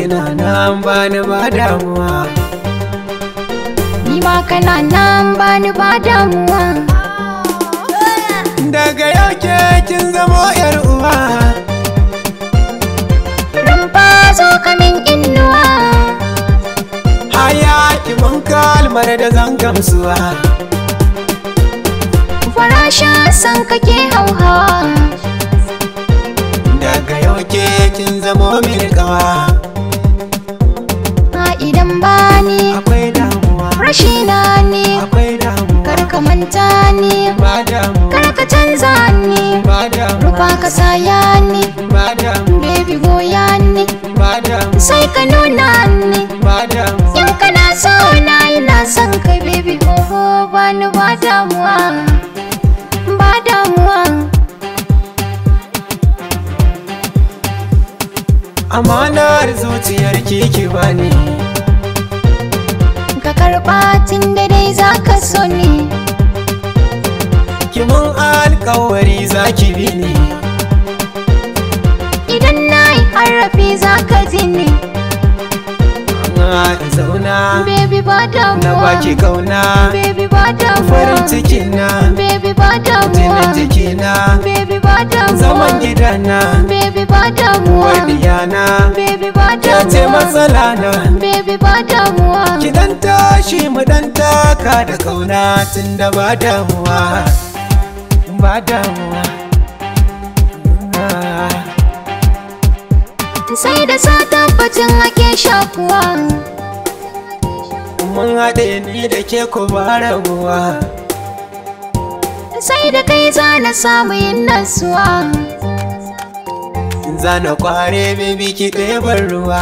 kina nan bani ba damuwa Ni ma kana nan bani ba damuwa daga yau ke kin zamo yar uwa Rumfa zo kamin innuwa haya ki mun kalmar da zan gamsuwa Farashin san kake hauhawa daga yau ke kin zamo mini kawa A idan bani akwai damuwa rashina ne akwai damuwa Kar ka manta ni ba damuwa Kar ka canza ni ba damuwa Rufa ka saya ni ba damuwa Baby goya ni ba damuwa Sai ka nuna ni ba damuwa In kana so na ina son ka baby oh bani ba damuwa Ba damuwa amanar zuciyar ki bani Ka karɓa tun da dai za ka so ni ki mun alkawari za ki bi ni Idan na yi harafi za ka ji ni na zauna Baby ba na damuwa baki kauna Baby ba damuwa farin cikin na Baby ba damuwa jinin jikina Baby ba damuwa zaman gidana Baby ba damuwa wadiyana Baby ba ya ce damuwa matsala na Baby ba damuwa ki dan tashi mu dan taka da kauna tunda ba damuwa ba damuwa Ah. Sai da sa tabbacin ake shakuwa mun haɗe ni da ke ku ba rabuwa Sai da kai za na samu yin nasuwa zana kware baby ki ɗeban ruwa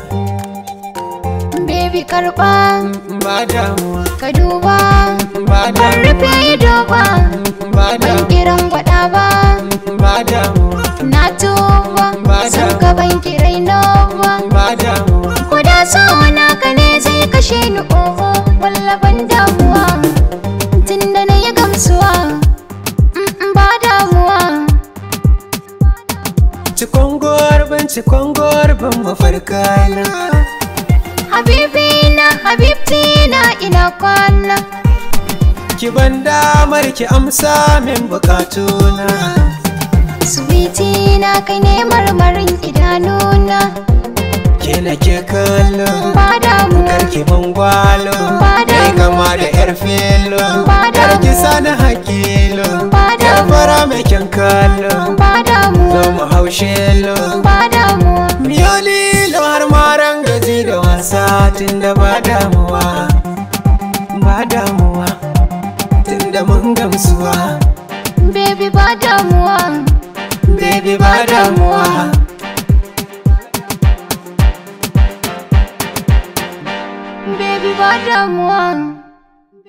Baby karɓa ba damuwa ka duba ba Ban damuwa rufe ido ba ba Ban damuwa kiran gwada ba ba damuwa Na tuba Ba San damuwa. ka ban kirai na ba ba damuwa Ko da so naka ne zai kashe ni oho Walla ban damuwa Tunda na yi gamsuwa Mm-mm, Ba damuwa cikon gorbin cikon gorbin mafarkana Habibina, Habibtina ina kwana ki ban damar ki amsa min bukatuna Sweetina kai ne marmarin idanuna ke na ke kallo Ba damuwa karki ban gwalo Ba kai damuwa. kama da yar filo Ba karki damuwa. sani hakilo Ba yar damuwa. fara mai kyan kallo Ba damuwa zo mu haushe lo Ba damuwa Miyo lilo har maran gaji da wasa tunda ba damuwa ba damuwa tunda mun gamsuwa Baby ba damuwa baby ba damuwa Baby ba damuwa